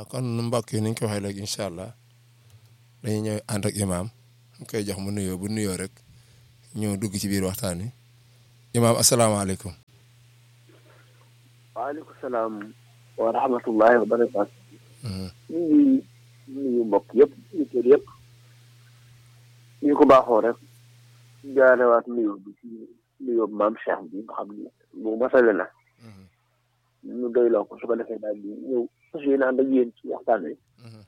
kon mbokk yi ni ñu ko waxee léegi incha allah dañuy ñëw ànd ak imaam ñu koy jox mu nuyoo bu nuyoo rek ñëw dugg ci biir waxtaan wi imaam asalaamaaleykum. waaleykum salaam wa rahmatullahi wa barakaatu. ñu ngi nuyu mbokk yëpp ñu kër yëpp ñu ko baaxoo rek jaarewaat nuyoo bi ci nuyoo maam Cheikh bi nga xam ne bu masale na ñu doyloo ko su ko defee daal di ñëw fas yéene ànd ak yéen ci waxtaan wi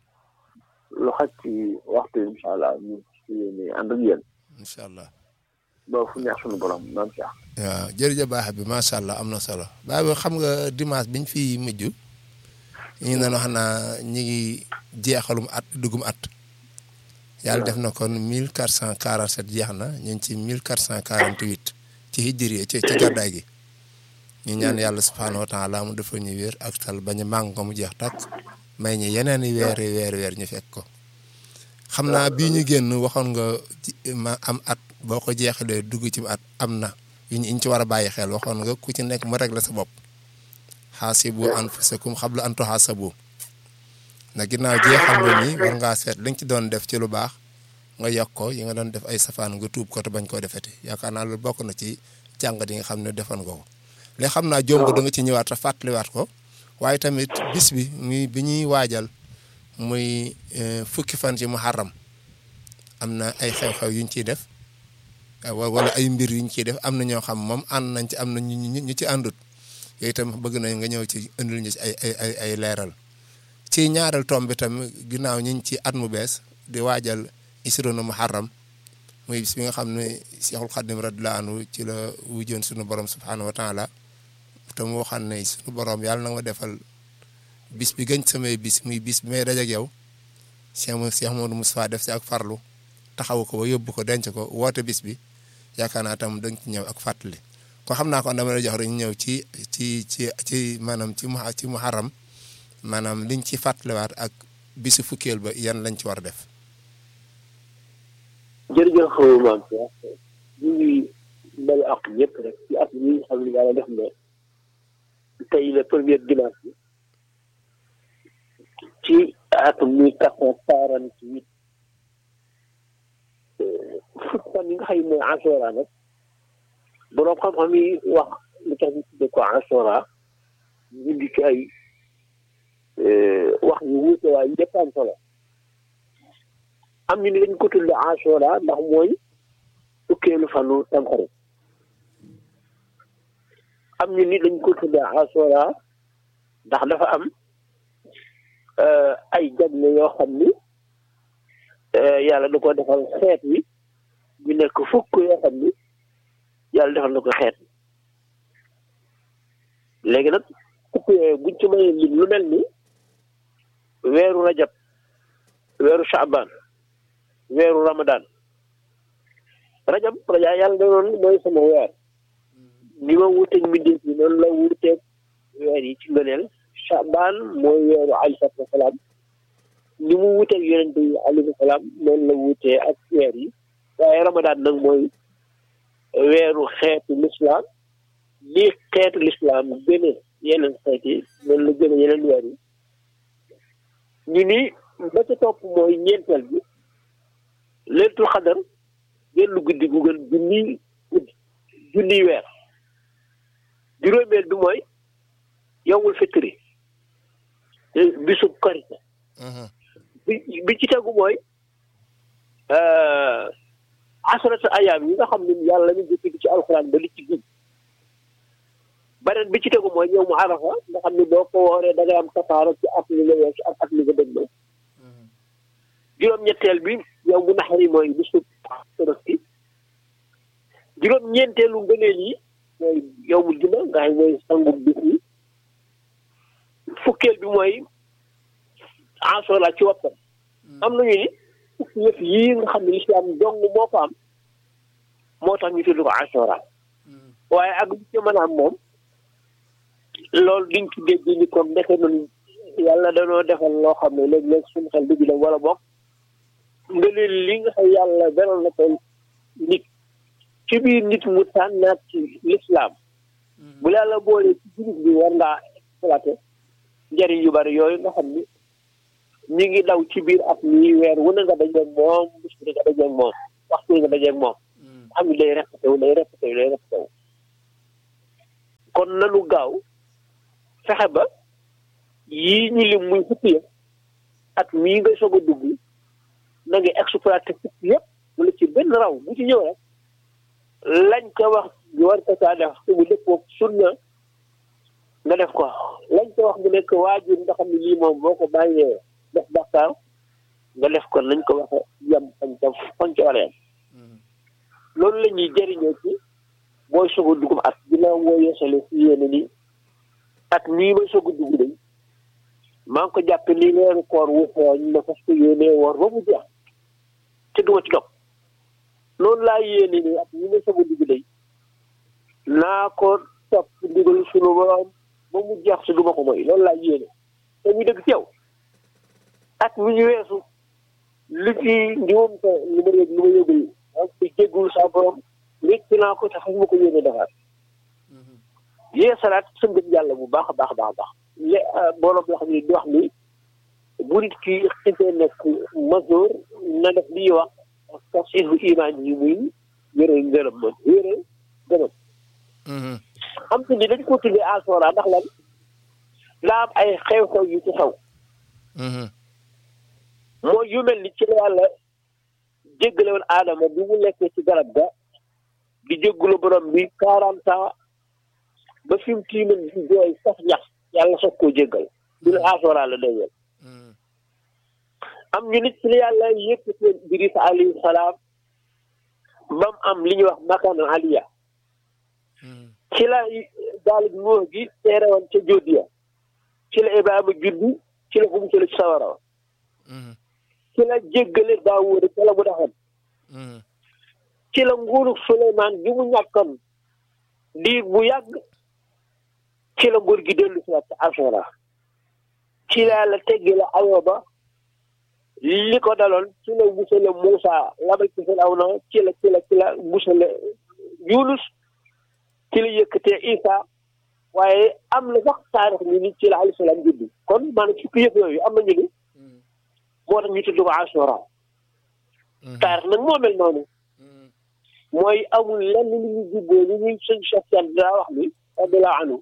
lu xaj ci waxtu yi incha allah ñu fas yéene ànd ak yéen incha allah. ba fu neex suñu borom maam Cheikh. waaw jërëjëf baax bi macha allah am na solo baax bi xam nga dimanche biñ fi mujj ñu ngi doon wax naa ñi ngi jeexalum at dugum at. yàlla def na kon mille quatre cent quarante sept jeex na ñu ngi ci mille quatre cent quarante huit ci hijri ci ci gàddaay gi. ñu ñaan yàlla subhaanahu wa taala mu defal ñu wér ak tal bañ a màng ko mu jeex tàkk may ñi yeneen i weer weer weer ñu fekk ko. xam naa bii ñu génn waxoon nga ma am at boo ko jeexalee dugg ci at am na yu ñu ci war a bàyyi xel waxoon nga ku ci nekk mu régler sa bopp xaasibu anfusakum qabla an tuxaasabu na ginnaaw jeexal nga ni war ngaa seet li nga ci doon def ci lu baax nga yokk ko yi nga doon def ay safaan nga tuub ko te bañ koo defeti yaakaar naa loolu bokk na ci jàngat yi nga xam ne defoon nga ko léegi xam naa jomb da nga ci ñëwaat te fàttaliwaat ko waaye tamit bis bi muy bi ñuy waajal muy fukki fan ci muharram am na ay xew-xew yuñ ciy def wala ay mbir yuñ ciy def am na ñoo xam moom ànd nañ ci am na ñu ñu ci àndut yooyu itam bëgg nañ nga ñëw ci indil ñu ci ay ay ay ay leeral ci ñaareel tomb bi tam ginnaaw ñu ci at mu bees di waajal isrona muharram muy bis bi nga xam ne Seexul Xadim radiyallaahu anhu ci la wujjoon sunu borom subhaanahu wa taala te mu waxoon ne sunu borom yàlla na nga defal bis bi gën samay bis muy bis bi may dajeeg yow Cheikh Cheikh Modou Moustapha def si ak farlu taxawu ko ba yóbbu ko denc ko woote bis bi yaakaar naa tam dañ ci ñëw ak fàttali ko xam naa kon dama lay jox rek ñu ñëw ci ci ci ci maanaam ci mu ci muharram maanaam liñ ci fàttaliwaat ak bisu fukkeel ba yan lañ ci war a def. jërëjëf maam Cheikh ñu ngi mbéy ak ñëpp rek ci at yi nga xam ne yàlla def na tey la première dimanche bi ci atum mille quatre cent quarante huit fukk fan yi nga xam ne mooy Ashura nag boroom xam-xam yi wax lu tax ñu tudde ko Ashura ñu indi ci ay wax yu wuute waaye yëpp am solo am ñu ni dañ ko tudde Ashura ndax mooy fukkeelu fanu Tamxarit am ñu ni dañ ko tudde Ashura ndax dafa am ay jagle yoo xam ni yàlla da ko defal xeet wi ñu nekk fukk yoo xam ni yàlla defal na ko xeet léegi nag fukk yooyu buñ ci mayee lim lu mel ni weeru rajab weeru shaaban weeru ramadan rajab raja yàlla danoon mooy sama weer ni ma wuteeg mbindeef yi noonu la wuteeg weer yi ci ngëneel shaaban mooy weeru alayhi salaatu wasalaam ni mu wuteeg yonente yi alayhi salaam noonu la wutee ak weer yi waaye ramadan nag mooy weeru xeetu lislaam li xeetu lislaam gëne yeneen xeet yi noonu la gëne yeneen weer yi ñu ni ba ca topp mooy ñeenteel bi leetul xadar genn guddi gu gën junni guddi junniy weer juróomeel bi mooy yowmul fitri bisub korite bi bi ci tegu mooy asrata ayaam yi nga xam ne yàlla ñu jëkk ci alxuraan ba li ci gën beneen bi ci tegu mooy yow mu arafa nga xam ne boo ko wooree da ngay am kafaara ci at li nga weesu ak at li nga dëgg juróom-ñetteel bi yow mu naxari mooy bisu tabaski juróom-ñeenteelu ngëneel yi mooy yow mu juma nga xam mooy sangu bis yi fukkeel bi mooy asora ci woppam am nañu ni fukki yëf yii nga xam ne lislaam dong moo ko am moo tax ñu tudd ko asora waaye ak bu ci mën a am moom loolu diñ ci dégg ni kon ndeke noonu yàlla danoo defal loo xam ne léeg-léeg suñu xel dugg dem wala bokk nga leen li nga xam yàlla beral na ko nit ci biir nit mu tànnaat ci lislaam bu yàlla boolee ci jullit bi war ngaa exploité njëriñ yu bari yooyu nga xam ni ñi ngi daw ci biir at mi weer wu ne nga dajeeg moom bis bu ne nga dajeeg moom waxtu nga dajeeg moom xam ni day répété wu day répété wu day répété wu kon nanu gaaw fexe ba yii ñu lim muy fukki yëpp at mii ngay soog a dugg na nga exploité fukki yëpp wala ci benn raw bu ci ñëw rek lañ ko wax ñu war ko saa def te mu dëppoo sunna nga def ko lañ ko wax mu nekk waajur nga xam ne lii moom boo ko bàyyee def bàkkaar nga def ko nañ ko waxe yem fañ ca fañ ca waree loolu la ñuy jëriñoo ci booy soog a dugg at ginnaaw moo yeesale si yéene ni at nii may soog a dugg day maa ngi ko jàppe ni weeru koor wu xooñ ma fas ko yéenee woor ba mu jeex te duma ci dog noonu laa yéene ni at nii may soog a dugg day naa ko topp ndigal sunu borom ba mu jeex si duma ko moy loolu laa yéene te muy dëgg ci yow at mi ñu weesu li ci njuum te li ma yëg li ma yëgul ak ci jéggul sa borom wécc naa ko te xam ma ko yéene defaat yee salaat sa ngëm yàlla bu baax a baax a baax a baax lé borom loo xam ne di wax ni bu nit ki xisee nekk masoor na def li ñuy wax tasihu imaan yi muy wére ngërëm moom wére ngërëm xam te ni dañ ko tuddee asora ndax lan daa am ay xew-xew yu ci xew mooy yu mel ni ci la yàlla jéggale woon aadama bi mu nekkee ci garab ga di jéggalu borom bi quarante ans ba fi mu tiiman di jooy sax ñax yàlla soog koo jéggal du ne asora la déwél am ñu nit ci la yàlla yëkkati woon Idris alayhi salaam ba mu am li ñuy wax makaan aliya ci la daal bi moo gi teere woon ca jóodiya ci la Ibrahima juddu ci la fu mu ci la ci sawara wa ci la jéggale Daawuda ci la mu defoon ci la nguuru Suleymaan gi mu ñàkkoon diir bu yàgg ci la nguur gi dellu si waat Asura ci la yàlla teggi la Ayoba li ko daloon ci la musale Muusa labal ci Firawna ci la ci la ci la musale Yunus ci la yëkkatee Isa waaye am na sax taarix ni ni ci la alayhi salaam juddu kon maanaam fukki yëpp yooyu am na ñu ni moo tax ñu tudd ko Ashura taarix nag moo mel noonu mooy amul lenn lu ñu jubboo lu ñuy sëñ Cheikh Tidiane daa wax ni radiyallahu anhu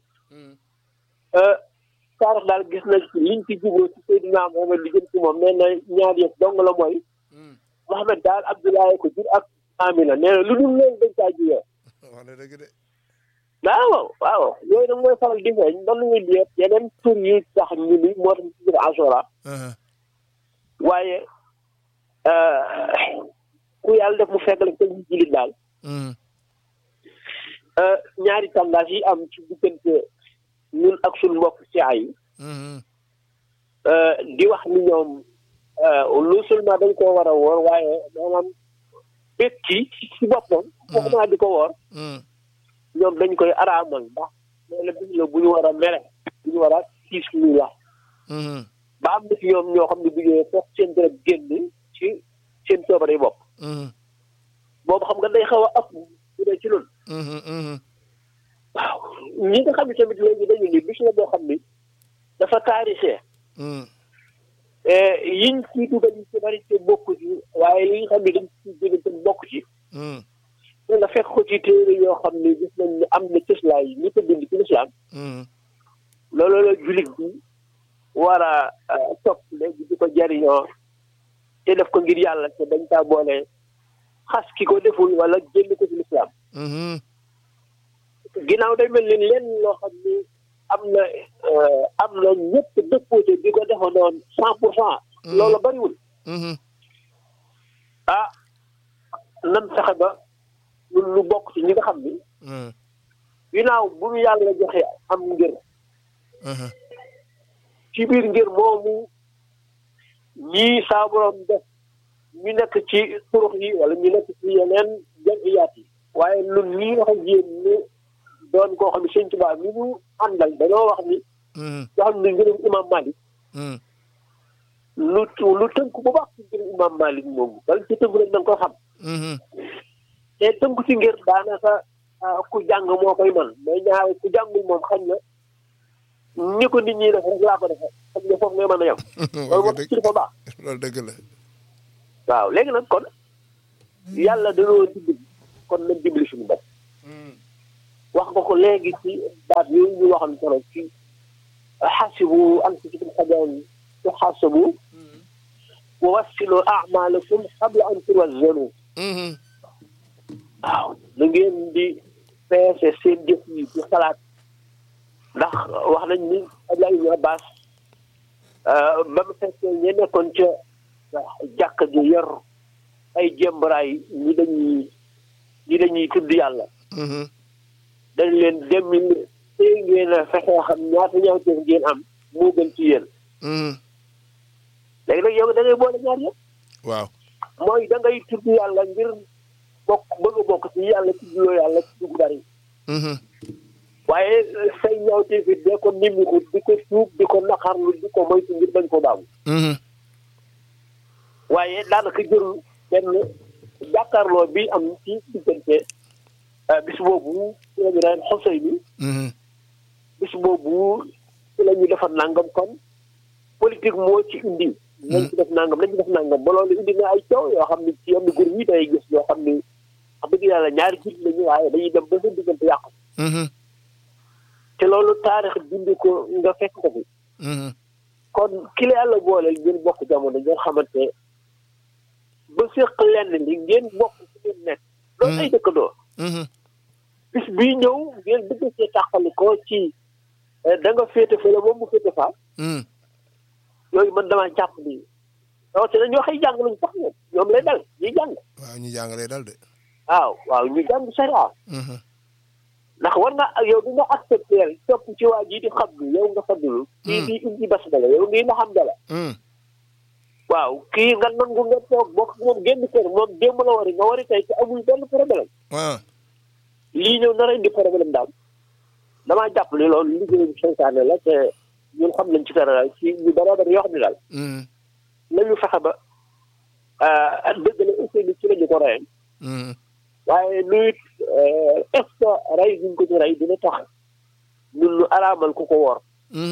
taarix daal gis na liñ ci jubboo ci Seydina Mohamed li jëm ci moom nee na ñaar yëpp dong la mooy Mohamed daal Abdoulaye ko jur ak Amina nee na lu dul loolu dañ caa jiyoo waaw waaw yooyu nag mooy faral di feeñ doon nañu liet yeneen tur yi tax ñu ni moo tax ñu tudd Ashura waaye ku yàlla def mu fekk la te ñu jullit daal ñaari tendance yi am ci diggante ñun ak suñu mbokk ci ay di wax ni ñoom lu seulement dañ koo war a woor waaye maanaam bét ci ci boppam waxumaa di ko woor ñoom dañ koy araamal ndax loolu bis la bu ñu war a mere bu ñu war a siis luy la ba am na ci ñoom ñoo xam ne bu ñëwee foog seen dërëb génn ci seen coobare yi bopp boobu xam nga day xaw a ëpp bu dee ci loolu waaw ñi nga xam ne tamit léegi dañu ni bis la boo xam ni dafa taarixee yiñ ci dugal yi ci bari te bokk ci waaye li nga xam ne dañ ci jóge te bokk ci te nga fekk ko ci téere yoo xam ne gis nañ ne am na cëslaay ñi ko bind ci lislaam loolu la jullit bi war a topp léegi di ko jariñoo te def ko ngir yàlla te dañ kaa boole xas ki ko deful wala génn ko ci lislaam ginnaaw day mel ni lenn loo xam ni am na am na ñëpp dëppoo te di ko defa noonu cent pour cent loolu bariwul ah nan fexe ba ñun lu bokk ci ñi nga xam ni ginnaaw bu ñu yàlla joxe am ngir ci biir ngir moomu ñii saa borom def ñu nekk ci turux yi wala ñu nekk ci yeneen jamiyaat yi waaye ñun ñii wax ak yéen ñu doon koo xam ne sëñ Tuubaa mi ñu àndal dañoo wax ni yoo xam ne ngërëm imam Malik lu lu tënk bu baax ci ngërëm imam Malik moomu dal ci tënk rek da nga ko xam te tënku ci ngir daanaka ku jàng moo koy man mais ñaare ku jàngul moom xam na ni ko nit ñi def rek laa ko defee xam nga foofu ngay mën a yem loolu moo tax ci dafa baax loolu dëgg la waaw léegi nag kon yàlla dañoo dimbali kon nañ dimbali suñu bopp wax nga ko léegi ci baat yooyu ñu waxoon solo ci xasibu anfusakum qabla tuxaasabu wa wassilu a'maalakum qabla an tuwazzanu waaw na ngeen di peese seen jëf yi di xalaat ndax wax nañ ni Abdoulaye Ibn Abbas ba mu fekkee ñe nekkoon ca jàkk ji yor ay jëmbaraay ñi dañuy ñi dañuy tudd yàlla dañ leen demil tey ngeen a fexee xam ñaata ñaawteef ngeen am moo gën ci yéen léegi nag yow da ngay boole ñaar yëpp waaw mooy da ngay tudd yàlla ngir bokk bëgg a bokk ci yàlla tuddloo yàlla ci dugg bari waaye say ñaawteef it dee ko nimmiku di ko tuub di ko naqarlu di ko moytu ngir bañ ko baamu waaye daanaka jërul benn jàkkaarloo bi am ci diggante bis boobu ci la ñu naan xosey bi bis boobu ci la ñu defar nangam kon politique moo ci indi nañ ci def nangam nañ ci def nangam ba loolu indi na ay coow yoo xam ne ci yenn groupe yi day gis yoo xam ne wax dëgg yàlla ñaari jit lañu waaye dañuy dem ba seen diggante yàqu te loolu taarix bindi ko nga fekk ko fi kon ki la yàlla booleel ngeen bokk jamono ngeen xamante ba séq lenn li ngeen bokk ci ngeen nekk loolu ay dëkkandoo bis bii ñëw ngeen bëgg see tàqali ko ci da nga féete fële moom mu féete faa yooyu man damaa jàpp ni rawatina ñoo xëy jàng lañu sax ñoom ñoom lay dal ñuy jàng waaw ñu jàng lay dal de waaw waaw ñu jàng sariya ndax war nga yow di nga accepter topp ci waa ji di xam ni yow nga fadlu kii di indi bas dala yow ngi nga xam dala waaw kii nga nangu nga toog bokk moom génn kër moom démb la wari nga wari tey te amul benn problème waaw lii ñëw nar a indi problème daal damaa jàpp ni loolu liggéey bi seytaane la te ñun xam nañ ci dara ci ñu dara dara yoo xam ne daal nañu fexe ba dëgg la aussi ni ci la ñu ko reyee waaye nuyut est ce que rey guñ ko ci rey dina tax ñun ñu araamal ku ko woor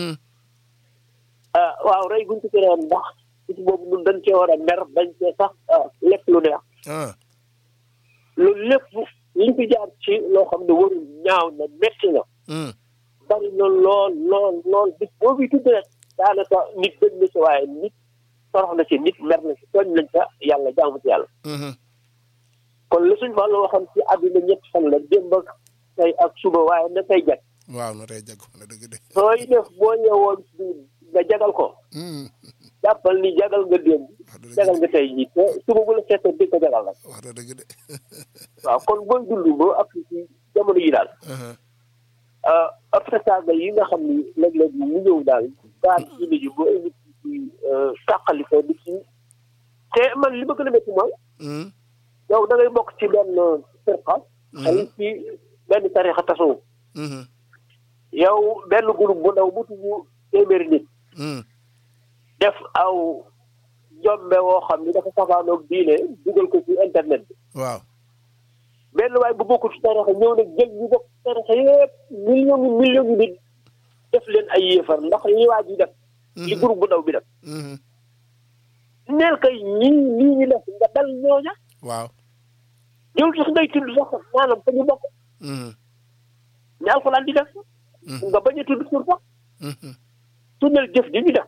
waaw rey guñ ko ci rey ndax bis boobu ñun dañ cee war a mer dañ cee sax lekk lu neex loolu lépp li fi jaar ci loo xam ne warul ñaaw na metti na bari na lool lool lool bis boobu tudd rek daanaka nit bëgg na ci waaye nit torox na ci nit mer na ci tooñ nañ ca yàlla jaamu ci yàlla kon li suñ fàllu waxam ci àdduna ñett fan la démb ak tey ak suba waaye na tey jag waaw na tey jag na dëgg de sooy def boo ñëwoon nga jagal ko jàppal ni jagal nga démb jagal nga tey jii te suba bu la seetee di ko jagal nag wax na dëgg de waaw kon booy dund ba ak ci jamono yi daal obstacle yi nga xam ni léeg-léeg mu ñëw daal daal ci nit yi ba indi ci tàqali ko di ci te man li ma gën a métti mooy yow da ngay bokk ci benn firqa xëy ci benn tarixa tasawuf yow benn groupe bu ndaw bu tudd téeméeri nit def aw jombe woo xam ni dafa safaanoog diine dugal ko ci internet bi waaw benn waaye bu bokkul ci tarixa ñëw nag jël ñu bokk ci tarixa yëpp million yi million yi nit def leen ay yéefar ndax li waa ji def li groupe bu ndaw bi def neel kay ñii lii ñu def nga dal ñooña waaw yow sax ngay tudd sax maanaam fa ñu bokk ne alxuraan di def nga bañ a tudd tur sax tuddal jëf ji ñu def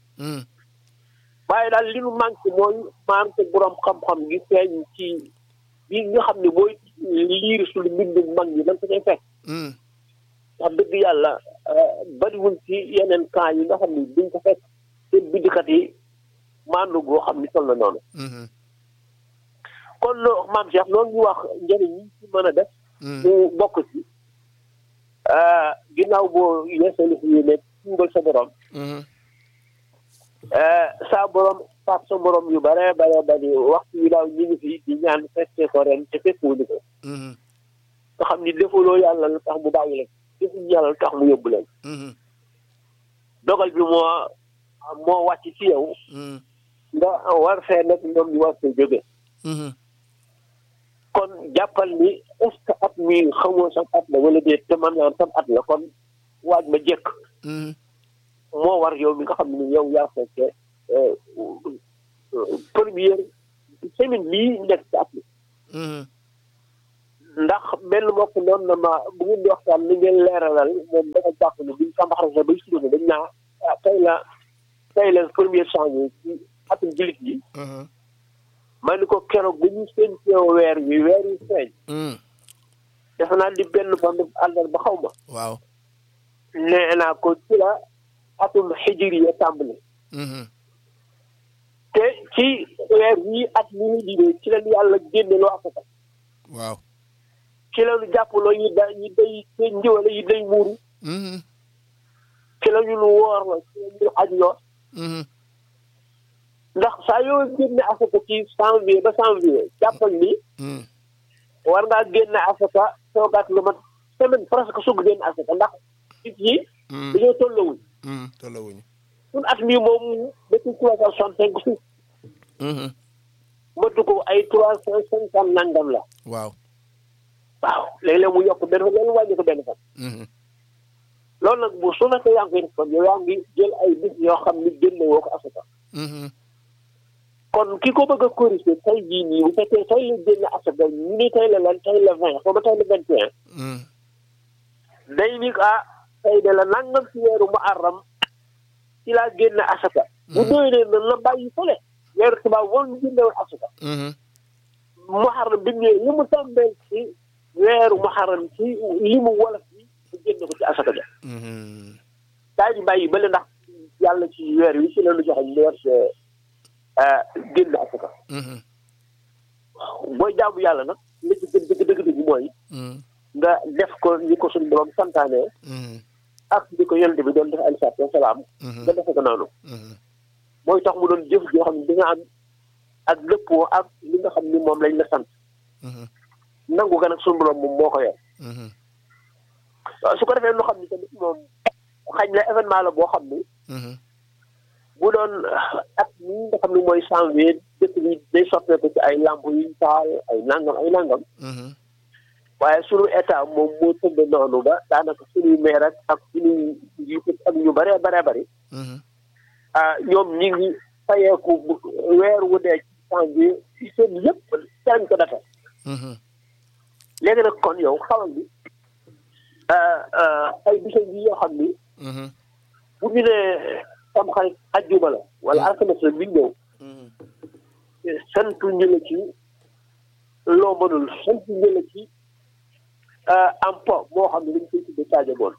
waaye daal li nu manqué mooy manqué borom xam-xam gi feeñ ci bi nga xam ne booy liir suñu mbindu mag ñi dañ ko cay fekk wax dëgg yàlla bariwul ci yeneen cas yi nga xam ne duñ ko fekk seen bindkat yi maandu goo xam ni toll na noonu kon maam Cheikh loolu ñu wax njëriñ yi ci mën a def mu bokk ci ginnaaw boo yeesalu fi ne tuubal sa borom saa borom faat sa borom yu bare bare bari waxtu wi daaw ñu ngi fi di ñaan fekkee ko ren te fekkuwuñu ko nga xam ni defuloo yàlla lu tax mu bàyyi leen defuñu yàlla lu tax mu yóbbu leen dogal bi moo moo wàcc ci yow nga war fee nag ñoom ñu war fee jóge kon jàppal ni est-ce que at mi xamoo sam at la wala déet te man naan sam at la kon waaj ma jekk moo war yow mi nga xam ne yow yaa fekkee première semaine bii nekk ci at mi ndax benn mbokk noonu na ma bu ngeen di waxtaan ni ngeen leeralal moom dafa jàpp ne buñ kambaxarase bay sudoone dañ naa ah tey la tey la premier janvier ci atum jullit yi ma ni ko keroog bu ñu seen teew weer wi weer wi feeñ defe naa di benn fan àndal ba xaw ma waaw nee naa ko ci la atum xijiri ya tàmbali te ci weer wii at mi ñu digee ci leen yàlla génne loo asaka waaw ci lañu jàppaloo yi da yi day day njiwale yi day muuru ci la ñu nu woor la ci la ñu aj loo ndax saa yoo génne asaka ci janvier ba janvier jàppal ni war ngaa génne asaka toogaat lu mat semaine presque sugg génne asaka ndax nit yi dañoo tollawuñ tollawuñu sun at mii moom depuis trois cent soixante cinq suuf mëtu ko ay trois cent cinquante nangam la waaw waaw léeg-léeg mu yokk benn fan loolu wàññi ko benn fan loolu nag bu su fekkee yaa ngi koy def kon yow yaa ngi jël ay bis yoo xam ni génne woo ko asaka kon ki ko bëgg a corriger tey jii nii bu fekkee tey la génne asaka ñu ni tey la lan tey la vingt xaw ma tey la vingt et un day ni ah tey de la nangam ci weeru mu arram ci laa génne asaka bu déwénee na la bàyyi fële weeru tubaab woon ñu génne woon asaka muharram bi ñëwee li mu tàmbeel ci weeru muharram ci li mu wolof bi mu génne ko ci asaka ja daa ñu bàyyi bële ndax yàlla ci weer wi ci la ñu joxe ñu war génn asaka booy jaamu yàlla nag li ci gën dëgg dëgg dëgg mooy nga def ko ñi ko suñu borom santaane ak ñi ko yonent bi doon def aleyhi salaatu wa salaam nga defe ko noonu mooy tax mu doon jëf joo xam ne di nga am ak dëppoo ak li nga xam ni moom lañ la sant nangu ga nag suñu borom moom moo ko yor su ko defee loo xam ni tamit moom xañ na événement la boo xam ni bu doon at mi nga xam ne mooy janvier dëkk bi day soppeeku ci ay lamp yuñ taal ay nangam ay nangam waaye sunu état moom moo tëdd noonu ba daanaka suñuy maire ak ak suñuy njiit ak ñu bëree bëree bëri ah ñoom ñi ngi fayeeku weer wu dee ci janvier ci seen yëpp cañ ko dafa léegi nag kon yow xamal ni ay bisa yi yoo xam ni bu ñu nee tam xarit ajjuma la wala alxames la bi ñëw santu ñu la ci loo mënul santu ñu la ci am po moo xam ne dañ koy tudde Sadio Boone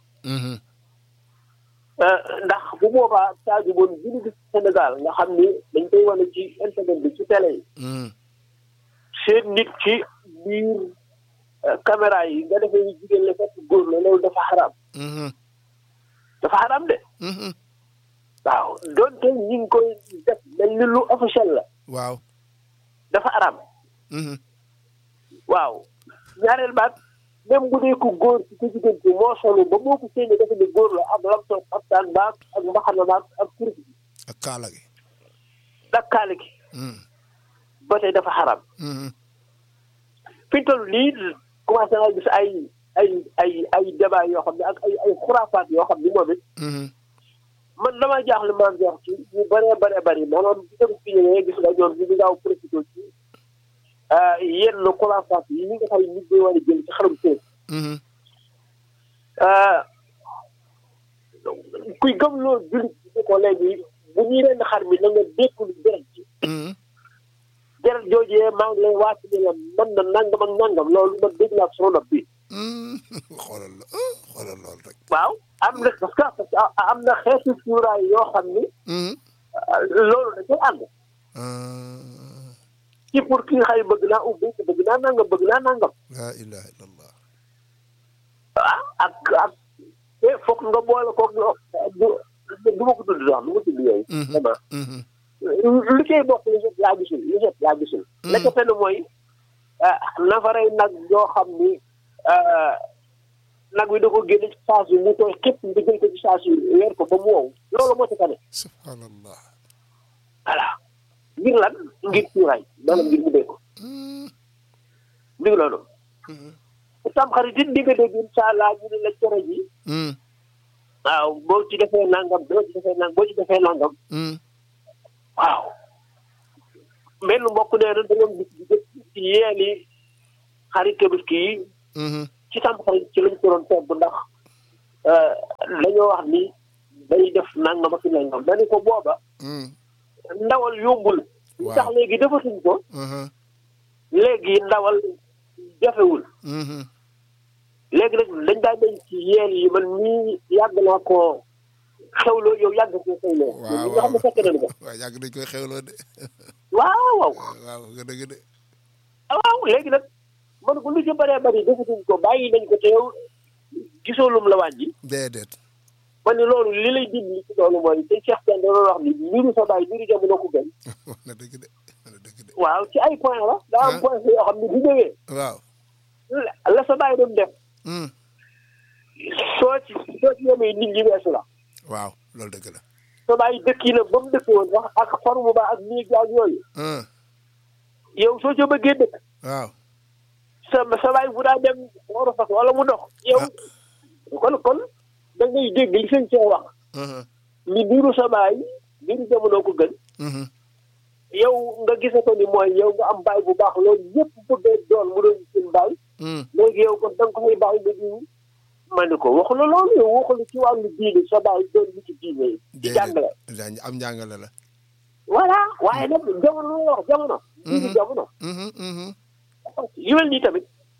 ndax bu boobaa Sadio Boone bi ñu gis Sénégal nga xam ni dañ koy wane ci internet bi ci télé yi seen nit ci biir caméra yi nga defee ñu jigéen la fekk góor la loolu dafa xaraam dafa xaraam de waaw doonte ñi ngi koy def mel ni lu officiel la waaw dafa araam waaw ñaareel baat même bu dee ku góor ci ko jigéen ci moo solu ba moo ko séenee dafa ne góor la am lam toog ak taan baag ak mbaxana baag ak kurus bi ak kaala gi ak kaala gi ba tey dafa xaraam fi toll nii commencé naa gis ay ay ay ay débat yoo xam ne ak ay ay xuraafaat yoo xam ne moom it man damaa jaaxle maam jox ci ñu bëree bëree bëri maanaam bi dem fi ñëwee gis nga ñoom ñu ngi gaaw profité ci yenn xuraafaat yi ñi nga xam ne nit ñi war a jël ci xarum seen kuy gëm loo jullit bi ko léegi bu ñuy ren xar mi na nga dékkul deret ji deret joojee maa ngi lay waat ne la man na nangam ak nangam loolu man dégg naa sama nopp bi xoolal la xoolal loolu rek waaw am na parce que parce que am na xeetu cuuraay yoo xam ni loolu da cay ànd ci pour ki nga xay bëgg naa ubbi te bëgg naa nangam bëgg naa nangam laa ilaha illallah ah ak ak te foog nga boole koog du du ma ko tudd sax du ma tudd yooyu vraiment li koy bokk li set laa gisul li set laa gisul la ca fenn mooy nafaray nag yoo xam ni nag wi da ko génne ci saas yi mu tooy képp nga jël ko ci saas yi weer ko ba mu wow loolu moo ci tane subhanallah voilà ngir lan ngir cuuraay maanaam ngir mu dee ko mi ngi noonu tam xarit it di nga dégg incha allah ñu ne la cere ji waaw boo ci defee nangam boo ci defee nangam boo ci defee nangam Mm. waaw benn mbokk nee na dañoo gis ci yeeli xarit tabaski yi Mhm. ci tam xarit ci lañ ko doon togg ndax dañoo wax ni day def nangam ak nangam dañu ko booba Mm. ndawal yombul Waaw. tax léegi defatuñ ko Mhm. léegi ndawal jafewul Mhm. léegi nag dañ daa dañ ci yeel yi man nii yàgg naa koo xewloo yow yàgg koo xewloo waaw ñi nga xam ne fekk nañu ko waaw yàgg dañ koy xewloo de waaw waaw waaw nga dëgg de waaw léegi nag man ko lu ci bëree bëri defatuñ ko bàyyi nañ ko te yow gisoo lum la wàññi déedéet man ni loolu li lay dimbali ci loolu mooy te Cheikh Tidiane da doon wax ni mbiru sa baay mbiru jamono ko gën wax na dëgg de wax na dëgg de waaw ci ay point la daa am point yoo xam ne bu ñëwee waaw la la sa baay doon def Mm. soo ci soo ci yemee nit ñi weesu la waaw loolu dëgg la sa baay dëkk yi nag ba mu dëkk woon sax ak forme ba ak néeg ak yooyu Mm. yow soo ca bëggee dëkk waaw sa sa baay bu daa dem war a fas wala mu dox yow kon kon da ngay dégg li sëñ cee wax Mhm. ni mbiru sa baay mbiru jamono ko gën Mhm. yow nga gise ko ni mooy yow nga am baay bu baax loolu ñëpp bëggee doon mu doon seen baay Mm. léegi yow kon da nga koy bàyyi ba diw ma ne ko waxu la loolu yow waxu la ci wàllu diine sa baay doon lu ci diine ci jàngale déedéet am njàngale la voilà waaye nag jamono la wax jamono diine jamono Mhm. Mhm. yu mel nii tamit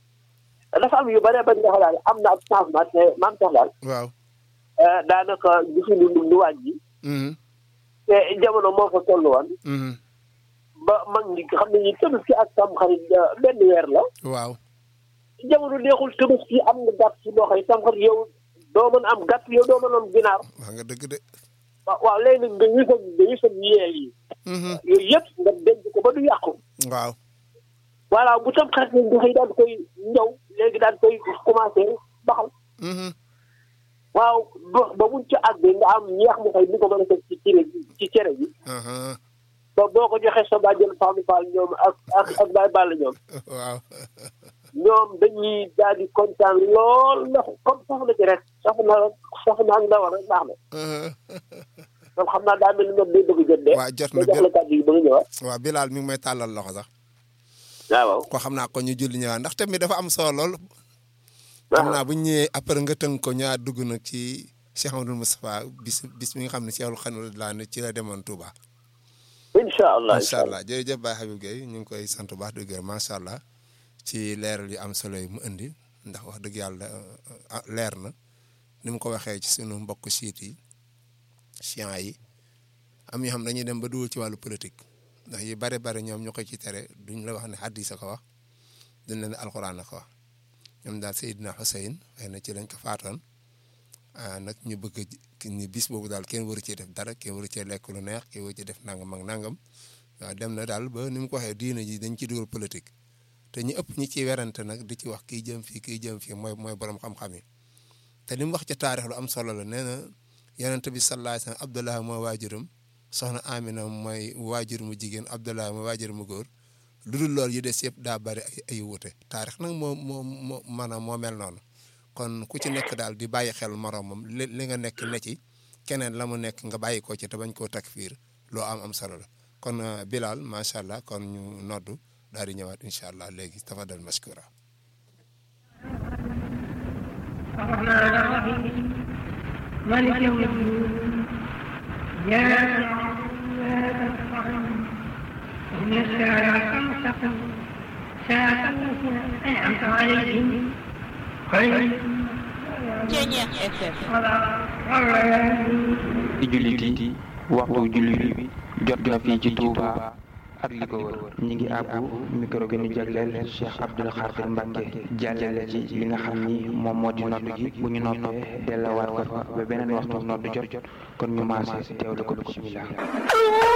dafa am yu bare bari nga xam daal am na ab changement te maam sax daal waaw eh, daanaka gisuñu lu lu wàññi Mhm. te jamono moo fa toll woon Mhm. ba mag ñi xam ne ñi tabaski ak tam xarit eh, benn weer la waaw jamono neexul tabaski am nga gàtt ci loo xam tam xarit yow doo mën am gàtt yow doo mën am ginaar wax nga dëgg de waaw waaw léegi nag nga wisam nga wisam yeel yi Mhm. yooyu yëpp nga denc ko ba du yàqu waaw voilà bu tam xarit nag nga xëy daan koy ñëw léegi daan koy commencé baxal Mhm. waaw ba ba buñ ci àggee nga am ñeex mu xëy ni ko mën a def ci cere bi ci cere bi Aha. ba boo ko joxee sa bàjjen Fallou Fall ñoom ak ak ak Baye Balla ñoom waaw ñoom dañuy daal di kontaan lool ndax comme soxna ci rek soxna soxna ak ndawal rek baax na Aha. donc xam naa daa mel ni ñoom day bëgg jot de waa jot ma na jox la kàddu yi ba nga ñëwaat waaw Bilal mi ngi may tàllal loxo sax waaw ko xam naa ko ñu julli ñëwaat ndax tamit dafa am solo lool xam naa bu ñu ñëwee après nga tënk ko ñaar dugg nag ci Cheikh Amadou Moustapha bis bis mi nga xam ne Cheikhul Khadim laa ne ci la demoon Touba. incha allah incha allah jërëjëf Baye Habib Gueye ñu ngi koy sant bu baax di gërëm macha allah ci leeral yu am solo yi mu indi ndax wax dëgg yàlla ah, leer na ni mu ko waxee ci sunu mbokk siit yi chiens yi am yoo xam dañuy dem ba dugal ci wàllu politique ndax yi bare bare ñoom ñu ko ci tere duñ la wax ne hadis a ko wax duñ la ne alxuraan a ko wax ñoom daal Seydina Hussein xëy na ci lañ ko faatoon ah nag ñu bëgg a ni bis boobu daal kenn waru cee def dara kenn waru cee lekk lu neex kenn waru cee def nangam ak nangam waaw dem na daal ba ni mu ko waxee diina ji dañ ci dugal politique te ñu ëpp ñi ciy werante nag di ci wax kii jëm fii kii jëm fii mooy mooy borom xam-xam yi te li mu wax ci taarix lu am solo la nee na yonent bi sallallahu alayhi wasallam Abdullah mooy waajuram soxna Amina mooy waajur mu jigéen Abdullah mooy waajur mu góor lu dul loolu yu des yëpp daa bari ay ay wuute taarix nag moo moo moo maanaam moo mel noonu kon ku ci nekk daal di bàyyi xel moromam li li nga nekk ne ci keneen la mu nekk nga bàyyi ko ci te bañ koo takfiir loo am am solo la kon Bilal macha allah kon ñu noddu daal di ñëwaat incha allah léegi tafadal mashkura الرحمن الرحيم مالك يوم الدين إياك نعبد وإياك نستعين اهدنا الصراط المستقيم صراط الذين أنعمت عليهم غير Ceeñeex FM ci jullit yi waxtu jullit bi jot na fii ci Touba ak li ko wër ñi ngi àbbu micro gi ñu jagleel Cheikh Abdoul Khadir Mbacke jàllale ci li nga xam ni moom moo di nodd gi bu ñu noppee delluwaat ko fa ba beneen waxtu nodd jot kon ñu maase teewlu ko bismillah